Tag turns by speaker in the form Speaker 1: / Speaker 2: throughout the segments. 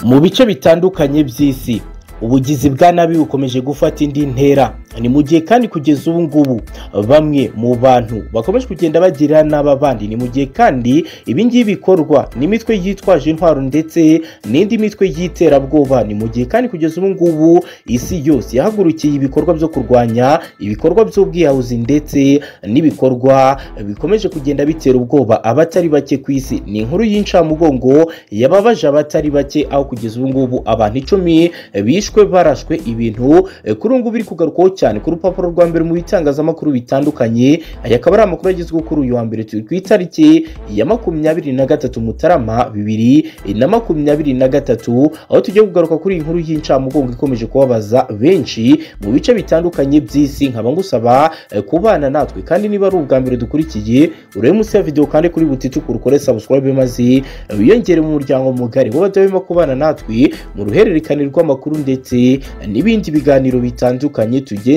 Speaker 1: mu bice bitandukanye by'isi ubugizi bwa nabi bukomeje gufata indi ntera ni mu gihe kandi kugeza ubu ngubu bamwe mu bantu bakomeje kugenda bagira n'aba bandi ni mu gihe kandi ibi ngibi bikorwa n'imitwe yitwaje intwaro ndetse n'indi mitwe y'iterabwoba ni mu gihe kandi kugeza ubu ngubu isi yose yahagurukiye ibikorwa byo kurwanya ibikorwa by'ubwiyahuzi ndetse n'ibikorwa bikomeje kugenda bitera ubwoba abatari bake ku isi ni inkuru y'incamugongo yababaje abatari bake aho kugeza ubu ngubu abantu icumi bishwe barashwe ibintu kuri ubu ngubu biri kugarukwaho cyane ku rupapuro rwa mbere mu bitangazamakuru bitandukanye aya akaba ari amakuru agezweho kuri uyu wa mbere turi ku itariki ya makumyabiri na gatatu mutarama bibiri na makumyabiri na gatatu aho tugiye kugaruka kuri iyi nkuru y'incamugongo ikomeje kubabaza benshi mu bice bitandukanye by'isi nkaba ngusaba eh, kubana natwe kandi niba ari ubwa mbere dukurikiye urebe munsi ya videwo kandi kuri buti tukurukore sabusikarayibe maze wiyongere mu muryango mugari wowe badahwema kubana natwe mu ruhererekane rw'amakuru ndetse n'ibindi biganiro bitandukanye tugenda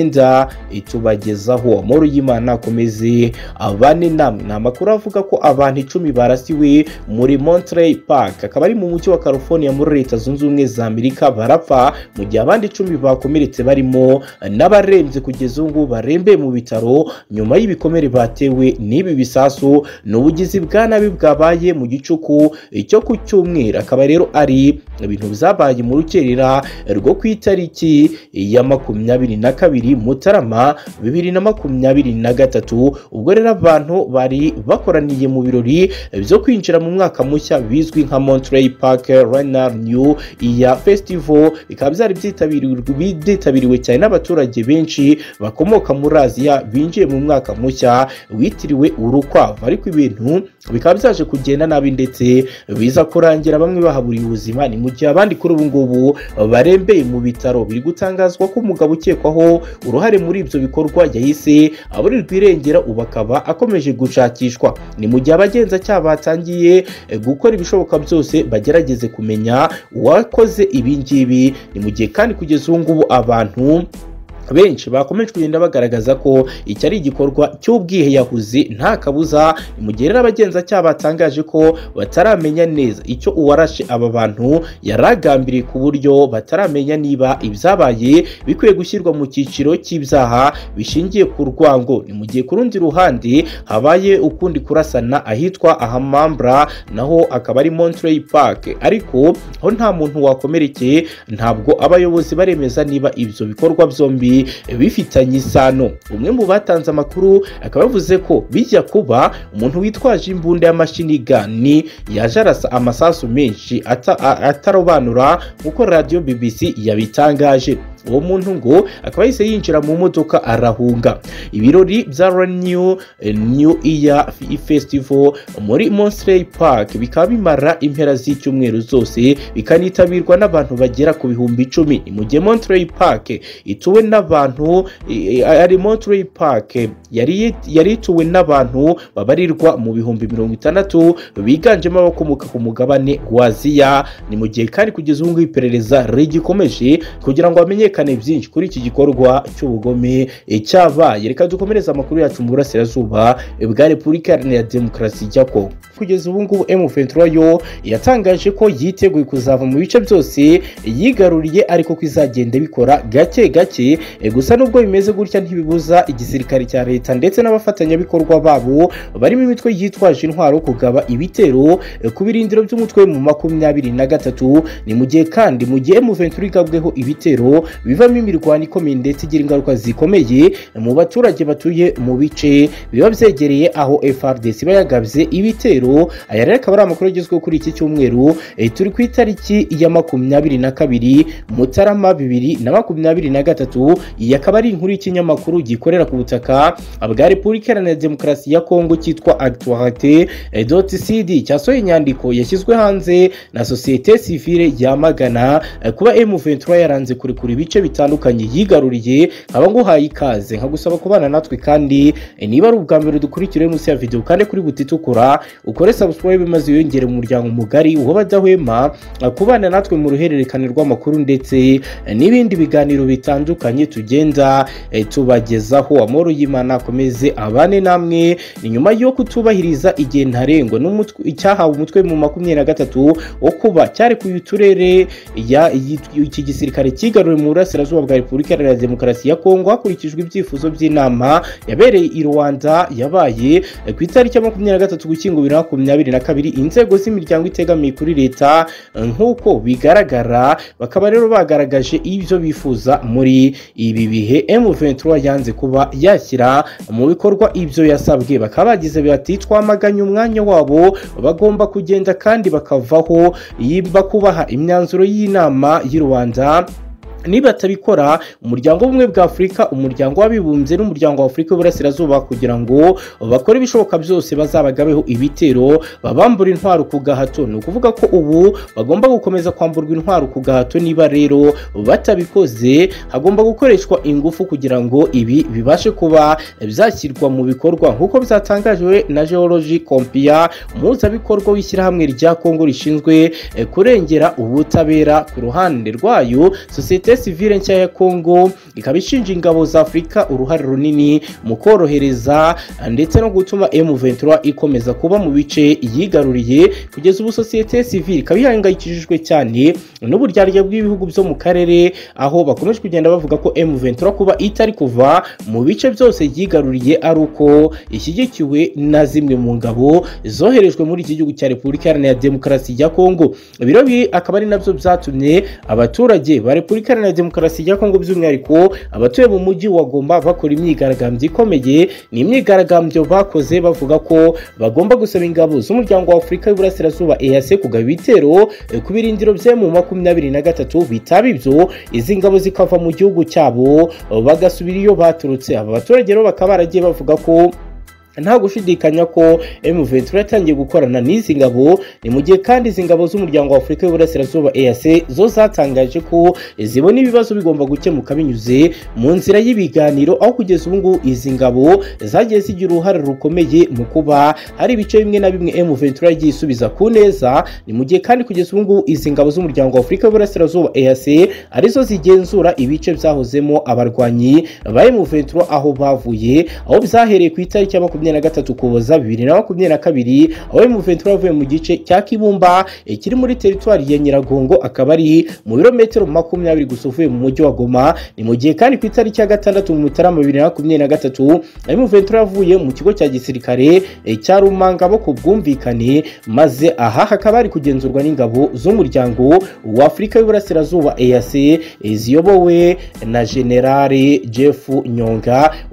Speaker 1: tubagezaho amahoro y'imana akomeze abane namwe ni amakuru avuga ko abantu icumi barasiwe muri Monterey Park akaba ari mu mujyi wa California muri leta zunze ubumwe za Amerika barapfa mu gihe abandi icumi bakomeretse barimo n'abarembye kugeza ubu ngubu barembeye mu bitaro nyuma y'ibikomere batewe n'ibi bisasu ni ubugizi bwa nabi bwabaye mu gicuku cyo ku cyumweru akaba rero ari ibintu byabaye mu rukerera rwo ku itariki ya makumyabiri na kabiri mutarama bibiri na makumyabiri na gatatu ubwo rero abantu bari bakoraniye mu birori byo kwinjira mu mwaka mushya bizwi nka Monterey Park Lunar New Year Festival bikaba byari byitabiriwe byitabiriwe cyane n'abaturage benshi bakomoka muri Aziya binjiye mu mwaka mushya witiriwe urukwavu ariko ibintu bikaba byaje kugenda nabi ndetse biza kurangira bamwe bahaburiye ubuzima ni mu gihe abandi kuri ubu ngubu barembeye mu bitaro biri gutangazwa ko umugabo ukekwaho uruhare muri ibyo bikorwa yahise aburirwa irengera ubu akaba akomeje gushakishwa ni mu gihe abagenzacyaha batangiye eh, gukora ibishoboka byose bagerageze kumenya uwakoze ibi ngibi ni mu gihe kandi kugeza ubu ngubu abantu benshi bakomeje kugenda bagaragaza ko iki ari igikorwa cy'ubwiheyahuzi nta kabuza mu gihe rero abagenzacyaha batangaje ko bataramenya neza icyo uwarashe aba bantu yaragambiriye ku buryo bataramenya niba ibyabaye bikwiye gushyirwa mu cyiciro cy'ibyaha bishingiye ku rwango ni mu gihe ku rundi ruhande habaye ukundi kurasana ahitwa ahamambra naho akaba ari Monterey Park ariko ho nta muntu wakomerekeye ntabwo abayobozi baremeza niba ibyo bikorwa byombi bifitanye isano umwe mu batanze amakuru akaba yavuze ko bijya kuba umuntu witwaje imbunda y'amashinigani yaje arasa amasasu menshi ata- a- atarobanura nk'uko radiyo bbc yabitangaje uwo muntu ngo akaba yahise yinjira mu modoka arahunga ibirori bya New New Year Festival muri Monterey Park bikaba bimara impera z'icyumweru zose bikanitabirwa n'abantu bagera ku bihumbi icumi ni mu gihe Monterey Park ituwe n'abantu eh, eh, ari Monterey Park yari yari ituwe n'abantu babarirwa mu bihumbi mirongo itandatu biganjemo abakomoka ku mugabane wa Aziya ni mu gihe kandi kugeza ubu ngubu iperereza rigikomeje kugira ngo hamenyekane byinshi kuri iki gikorwa cy'ubugome eh, cyabaye reka dukomereze amakuru yacu mu burasirazuba eh, bwa Repubulika Iharanira Demokarasi ya Kongo kugeza ubu ngubu M23 yo yatangaje ko yiteguye kuzava mu bice byose yigaruriye ariko ko izagenda bikora gake gake Eh, gusa nubwo bimeze gutya ntibibuza igisirikare cya leta ndetse n'abafatanyabikorwa babo barimo imitwe yitwaje intwaro kugaba ibitero eh, ku birindiro by'umutwe mu makumyabiri na gatatu ni mu gihe kandi mu gihe M23 igabweho ibitero bivamo imirwano ikomeye ndetse igira ingaruka zikomeye mu baturage batuye mu bice biba byegereye aho FRDC iba yagabye ibitero aya rero akaba ari amakuru agezweho kuri iki cyumweru eh, turi ku itariki ya makumyabiri na kabiri mutarama bibiri na makumyabiri na gatatu iyi akaba ari inkuru y'ikinyamakuru gikorera ku butaka bwa repubulika iharanira demokarasi ya kongo cyitwa actualité doti cd cyasohoye inyandiko yashyizwe hanze na sosiyete sivile yamagana eh, kuba m23 yaranze kurekura ibice bice bitandukanye yigaruriye nkaba nguhaye ikaze nkagusaba kubana natwe kandi eh, niba ari ubwa mbere dukurikira munsi ya video kandi kuri buti itukura ukore subscribe maze wiyongere mu muryango mugari uwo badahwema eh, kubana natwe mu ruhererekane rw'amakuru ndetse eh, n'ibindi biganiro bitandukanye tugenda eh, tubagezaho amahoro y'imana akomeze abane namwe ni nyuma yo kutubahiriza igihe ntarengwa n'umutwe- icyahawe umutwe mu makumyabiri na gatatu wo kuba cyarekuye uturere ya- yi- iki gisirikare cyigaruriye mu burasirazuba bwa repubulika iharanira demokarasi ya kongo hakurikijwe ibyifuzo by'inama yabereye i rwanda yabaye eh, ku itariki ya makumyabiri na gatatu gushyingo bibiri na makumyabiri na kabiri inzego z'imiryango itegamiye kuri leta eh, nk'uko bigaragara bakaba rero bagaragaje ibyo bifuza muri ibi bihe M23 yanze kuba yashyira mu bikorwa ibyo yasabwe bakaba bagize bati twamaganye umwanya wabo bagomba kugenda kandi bakavaho yimba kubaha imyanzuro y'inama y'u Rwanda nibatabikora umuryango w'ubumwe bwa afurika umuryango w'abibumbye n'umuryango wa afurika y'uburasirazuba kugira ngo bakore ibishoboka byose bazabagabeho ibitero babambura intwaro ku gahato ni ukuvuga ko ubu bagomba gukomeza kwamburwa intwaro ku gahato niba rero batabikoze hagomba gukoreshwa ingufu kugira ngo ibi bibashe kuba byashyirwa mu bikorwa nk'uko byatangajwe na geology compia umuhuzabikorwa w'ishyirahamwe rya kongo rishinzwe eh, kurengera ubutabera ku ruhande rwayo sosiyete sivile nshya ya kongo ikaba ishinja ingabo za afurika uruhare runini mu korohereza eh, ndetse no gutuma M23 ikomeza kuba mu bice yigaruriye kugeza ubu sosiyete sivile ikaba ihangayikishijwe cyane n'uburyarya bw'ibihugu byo mu karere aho bakomeje kugenda bavuga ko M23 kuba itari kuva mu bice byose yigaruriye ari uko ishyigikiwe na zimwe mu ngabo zoherejwe muri iki gihugu cya Repubulika Iharanira Demokarasi ya Kongo biro bi akaba ari nabyo byatumye abaturage ba Repubulika Iharanira Demokarasi ya Kongo by'umwihariko abatuye mu mujyi wa Goma bakora imyigaragambyo ikomeye ni imyigaragambyo bakoze bavuga ko bagomba gusaba ingabo z'umuryango wa Afurika y'Uburasirazuba EAC kugaba ibitero eh, ku birindiro bye mu makumyabiri na gatatu bitaba ibyo izi ngabo zikava mu gihugu cyabo eh, bagasubira iyo baturutse aba baturage rero bakaba baragiye bavuga ko nta gushidikanya ko M23 yatangiye gukorana n'izi ngabo ni mu gihe kandi izi ngabo z'umuryango wa Afurika y'Uburasirazuba EAC zo zatangaje ko zibona ibibazo bigomba gukemuka binyuze mu nzira y'ibiganiro aho kugeza ubu ngubu izi ngabo zagiye zigira uruhare rukomeye mu kuba hari ibice bimwe na bimwe M23 yagiye isubiza ku neza ni mu gihe kandi kugeza ubu ngubu izi ngabo z'umuryango wa Afurika y'Uburasirazuba EAC arizo zigenzura ibice byahozemo abarwanyi ba M23 aho bavuye aho byahereye ku itariki ya makumyabiri na gatatu kuboza bibiri na makumyabiri na kabiri aho M23 yavuye mu gice cya Kibumba eh, kiri muri teritwari ya Nyiragongo akaba ari mu birometero makumyabiri gusa uvuye mu mujyi wa Goma ni mu gihe kandi ku itariki ya gatandatu mu Mutarama bibiri na makumyabiri na gatatu M23 yavuye mu kigo cya gisirikare eh, cya Rumangabo ku bwumvikane maze aha hakaba hari kugenzurwa n'ingabo z'umuryango wa Afurika y'Uburasirazuba EAC eh, ziyobowe na General Jeff Nyonga